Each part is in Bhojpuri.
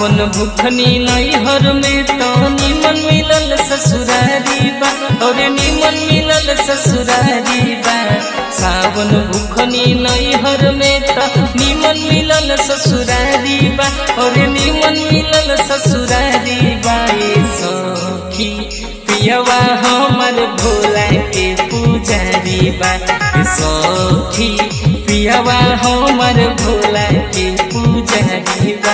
सावन भुखनी नैहर में तो निमन मिलल ससुरारी बा और निमन मिलल ससुरारी बा सावन भुखनी नैहर में तो निमन मिलल ससुरारी बा और निमन मिलल ससुरारी बा ए सखी पियवा हमर भोला के पुजारी बा ए सखी पियवा हमर भोला के पुजारी बा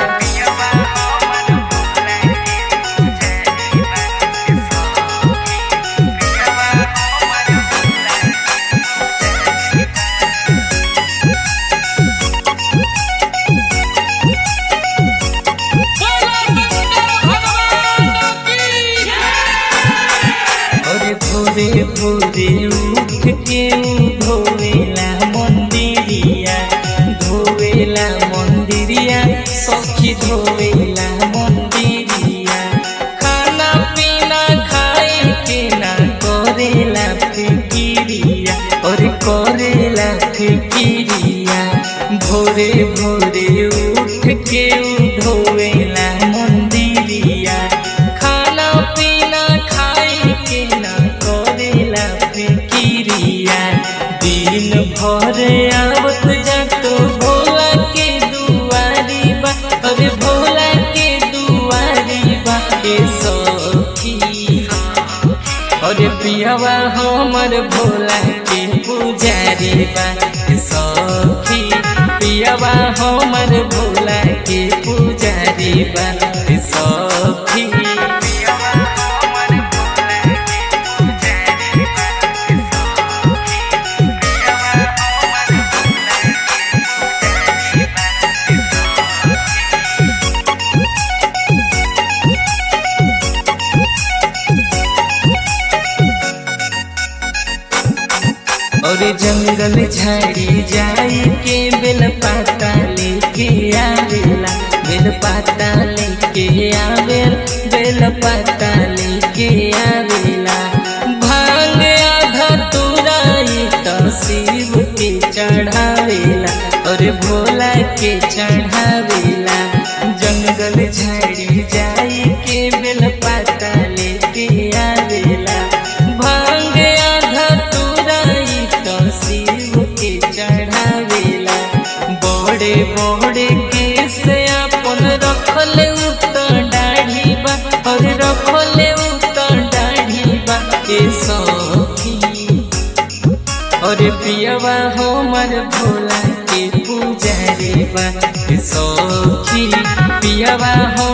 अरे भोरे भोरे उठ के उ धोवेला मंदिरिया धोवेला मंदिरिया सखी धोवेला मंदिरिया खाना पीना खाए के ना करेला फिकिरिया और करेला फिकिरिया भोरे भोरे उठ के उ धोवेला मंदिरिया खाना पीना खाए के ना करेला फिकिरिया दिन भर आवत जातो भोला के दुआरी बा अरे भोला के दुआरी बा के सखी अरे पियावा हमर भोला के पुजारी बा के सखी पियावा हमर भोला के पुजारी बा के सखी और जंगल झाड़ी जाई के बेल पाता लेके आवेला बेल पाता लेके आवेल बेल पाता लेके आवेला भांग आधा तुराई तो शिव के चढ़ावेला और भोला के चढ़ावेला जंगल झाड़ी जाई के बेल पाता लेके आवेला भांग आधा तुराई तो शिव के चढ़ावेला बड़े बड़े केस अपन रखल उतर दाढ़ी बा और रखल उतर दाढ़ी बा के सखी और पियवा हमर भोला के पुजारी बा के सखी पियवा हम